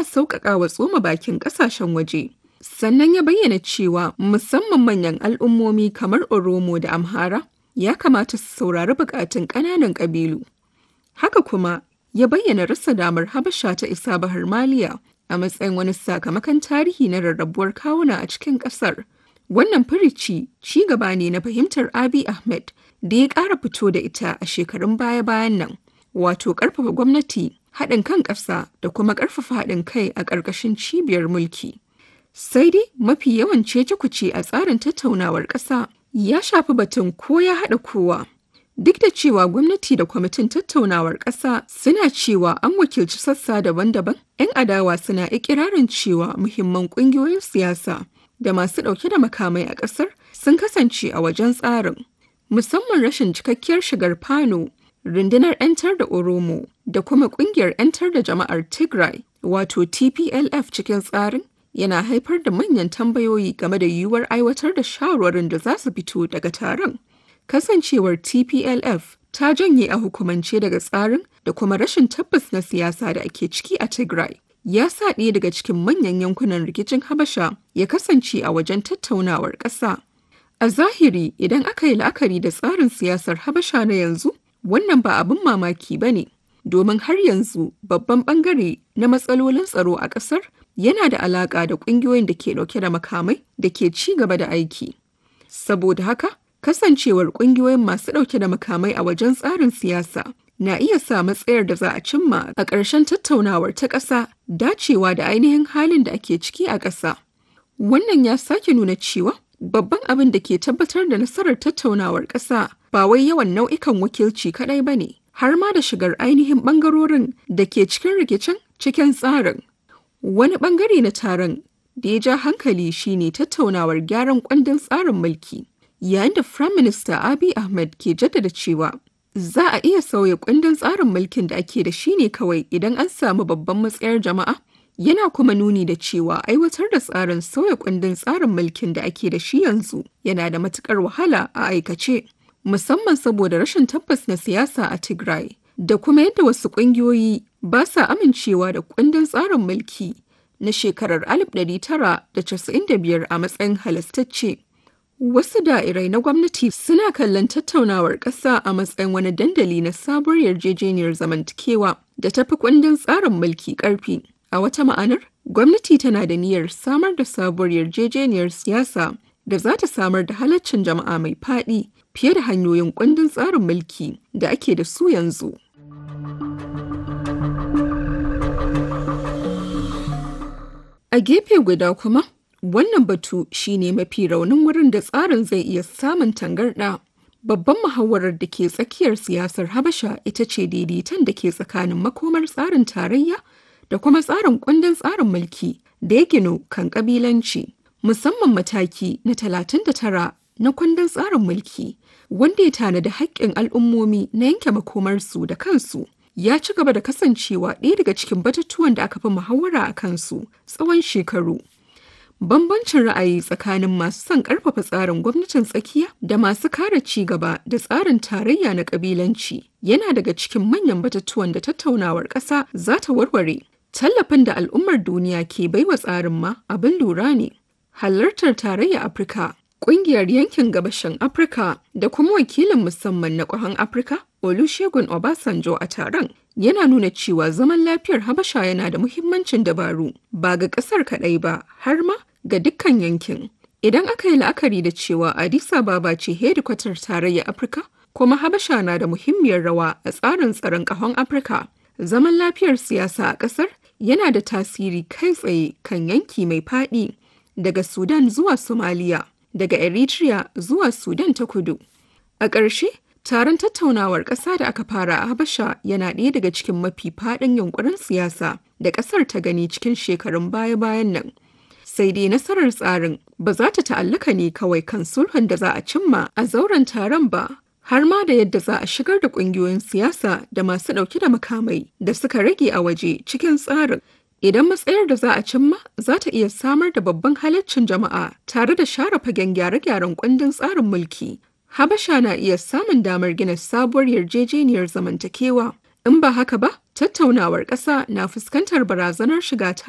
sauƙaƙa wa tsoma bakin ƙasashen waje. Sannan ya bayyana cewa musamman manyan al'ummomi kamar Oromo da Amhara ya kamata su saurari buƙatun ƙananan ƙabilu. Haka kuma ya bayyana rasa damar Habasha ta isa Bahar Maliya a matsayin wani sakamakon tarihi na rarrabuwar kawuna a cikin ƙasar. Wannan firici ci gaba ne na fahimtar Abiy Ahmed da ya ƙara fito da ita a shekarun baya-bayan nan, wato ƙarfafa gwamnati, haɗin kan ƙasa da kuma ƙarfafa haɗin kai a ƙarƙashin cibiyar mulki. Sai dai mafi yawan cece-kuce a tsarin tattaunawar ƙasa ya shafi batun ko ya haɗa kowa. Duk da cewa gwamnati da kwamitin tattaunawar ƙasa suna cewa an wakilci sassa daban-daban, 'yan adawa suna ikirarin cewa muhimman ƙungiyoyin siyasa da masu ɗauke da makamai a ƙasar sun kasance a wajen tsarin. Musamman rashin cikakkiyar shigar Fano, rundunar 'yantar da Oromo da kuma ƙungiyar 'yantar da jama'ar Tigray wato TPLF cikin tsarin yana haifar da manyan tambayoyi game da yiwuwar aiwatar da shawarwarin da za su fito daga taron. Kasancewar TPLF ta janye a hukumance daga tsarin da kuma rashin tabbas na siyasa da ake ciki a Tigray. Ya sa ɗaya daga cikin manyan yankunan rikicin Habasha ya kasance a wajen tattaunawar ƙasa. A zahiri idan aka yi la'akari da tsarin siyasar Habasha na yanzu, wannan ba abin mamaki ba ne, domin har yanzu babban ɓangare na matsalolin tsaro a ƙasar yana da alaƙa da ƙungiyoyin da ke ɗauke da makamai da ke ci gaba da aiki. Saboda haka, kasancewar ƙungiyoyin masu ɗauke da makamai a wajen tsarin siyasa na iya sa matsayar da za a cimma a ƙarshen tattaunawar ta ƙasa dacewa da ainihin halin da ake ciki a ƙasa. Wannan ya sake nuna cewa babban abin da ke tabbatar da nasarar tattaunawar ƙasa ba wai yawan nau'ikan wakilci kaɗai ba ne, har ma da shigar ainihin ɓangarorin da ke cikin rikicin cikin tsarin. Wani ɓangare na taron da ya ja hankali shine tattaunawar gyaran kundin tsarin mulki, yayin da Firayim Minista Abiy Ahmed ke jaddada cewa za a iya sauya kundin tsarin mulkin da ake da shi ne kawai idan an samu babban matsayar jama'a. Yana kuma nuni da cewa aiwatar da tsarin sauya kundin tsarin mulkin da ake da shi yanzu yana da matukar wahala a aikace, musamman saboda rashin tabbas na siyasa a Tigray. da kuma yadda wasu ƙungiyoyi ba sa amincewa da kundin tsarin mulki na shekarar 1995 a matsayin halastacce. Wasu da'irai na gwamnati suna kallon tattaunawar ƙasa a matsayin wani dandali na sabuwar yarjejeniyar zamantakewa da tafi kundin tsarin mulki ƙarfi. A wata ma'anar, gwamnati tana da niyyar samar da sabuwar yarjejeniyar siyasa da za ta samar da halaccin jama'a mai faɗi fiye da hanyoyin kundin tsarin mulki da ake da su yanzu. A gefe guda kuma, wannan batu shine mafi raunin wurin da tsarin zai iya samun tangarɗa. Babban muhawarar da ke tsakiyar siyasar Habasha ita ce daidaiton da ke tsakanin makomar tsarin tarayya da kuma tsarin kundin tsarin mulki da ya ginu kan ƙabilanci, musamman mataki na 39 na kundin tsarin mulki, wanda ya tanadi haƙƙin al'ummomi na yanke makomarsu da kansu. ya ci gaba da kasancewa ɗaya daga cikin batutuwan da aka fi muhawara a kansu tsawon shekaru. Bambancin ra'ayi tsakanin masu son ƙarfafa tsarin gwamnatin tsakiya da masu kare ci gaba da tsarin tarayya na ƙabilanci yana daga cikin manyan batutuwan da tattaunawar ƙasa za ta warware. Tallafin da al'ummar duniya ke baiwa tsarin ma abin lura ne. Halartar tarayya Afirka Ƙungiyar yankin gabashin Afirka da kuma wakilin musamman na ƙwahon Afirka, Olusegun Obasanjo a taron, yana nuna cewa zaman lafiyar Habasha yana da muhimmancin dabaru ba ga ƙasar kaɗai ba har ma ga dukkan yankin. Idan aka yi la'akari da cewa Addis Ababa ce hedikwatar tarayyar Afirka, kuma Habasha na da muhimmiyar rawa a tsarin tsaron ƙahon Afirka, zaman lafiyar siyasa a ƙasar yana da tasiri kai tsaye kan yanki mai faɗi daga Sudan zuwa Somalia. daga Eritrea zuwa Sudan ta kudu. A ƙarshe, taron tattaunawar ƙasa da aka fara a Habasha yana ɗaya daga cikin mafi faɗin yunkurin siyasa da ƙasar ta gani cikin shekarun baya-bayan nan. Sai dai nasarar tsarin ba za ta ta'allaka ne kawai kan sulhun da za a cimma a zauren taron ba, har ma da yadda za a shigar da ƙungiyoyin siyasa da masu ɗauke da makamai da suka rage a waje cikin tsarin. Idan matsayar da za a cimma za ta iya samar da babban halaccin jama'a tare da share fagen gyare-gyaren kundin tsarin mulki, Habasha na iya samun damar gina sabuwar yarjejeniyar zamantakewa. In ba haka ba, tattaunawar ƙasa na fuskantar barazanar shiga